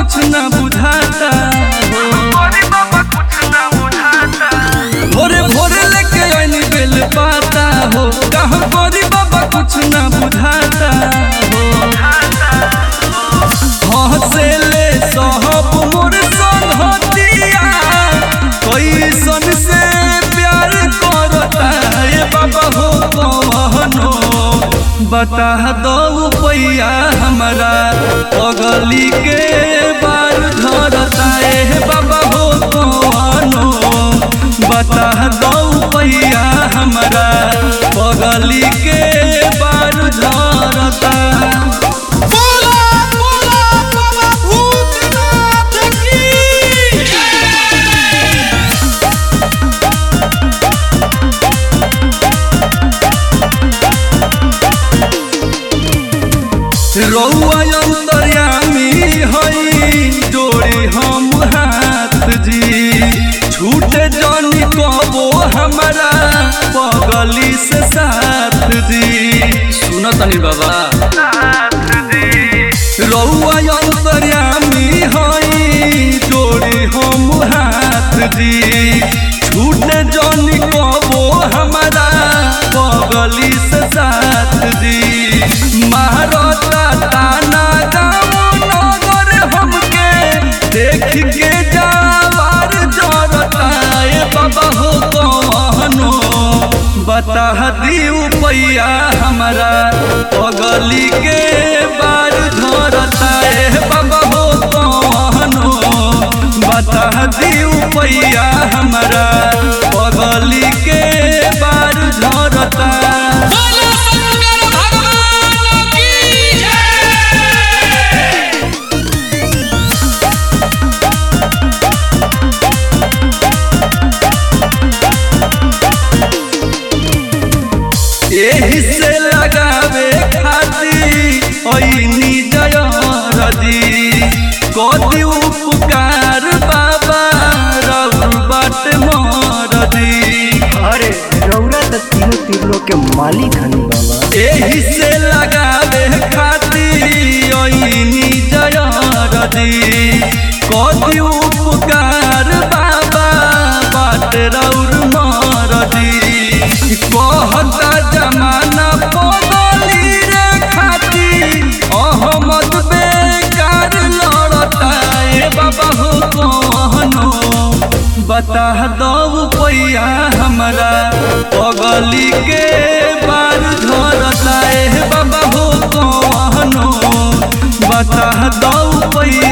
कुछ न बुझाता हो भोरे भोरे लेके आइनी बेल पाता हो कहाँ गोरी बाबा कुछ न बुझाता हो हंसेले सहब मोर संगतिया कैसन से प्यार करता ये बाबा हो कवनो बता दो पैया हमारा पगली के बार धरता ए बाबा हो कवनो बता दो पैया हमारा पगली के बार धरता बोला बोला बाबा भूतनाथ की रौआ अंतर्यामी हई जोड़ी हम हाथ जी छूटे जानी कबो हमारा पगली से साथ जी सुनो तनी बाबा रौआ अंतर्यामी हई जोड़ी हम हाथ जी छूटे जानी कबो हमारा पगली से साथ जी महारता ताना गाँव नगर हमके देख के जावार जरता ए बाबा हो कवनो बता दियो पैया हमारा पगली के बार धरता ए बाबा हो कवनो बता दियो पैया हमारा पगली के बार धरता बोला शंकर भगवान की जय एही से लगावे खाती ऐनी जयरदी कति उपकार बाबा रउर बाट मरदी अरे रौरा त तीनों तीनों के मालिक हनी बाबा एही से लगावे खाती ऐनी जयरदी कति उपकार बाबा बाट रउर मरदी कहता जमाना बदली रे खाती अहमद बेकार लड़ता ए बाबा हो कहनो बता दो पैया हमारा पगली के बार धरता ए बाबा हो कहनो बता दो पैया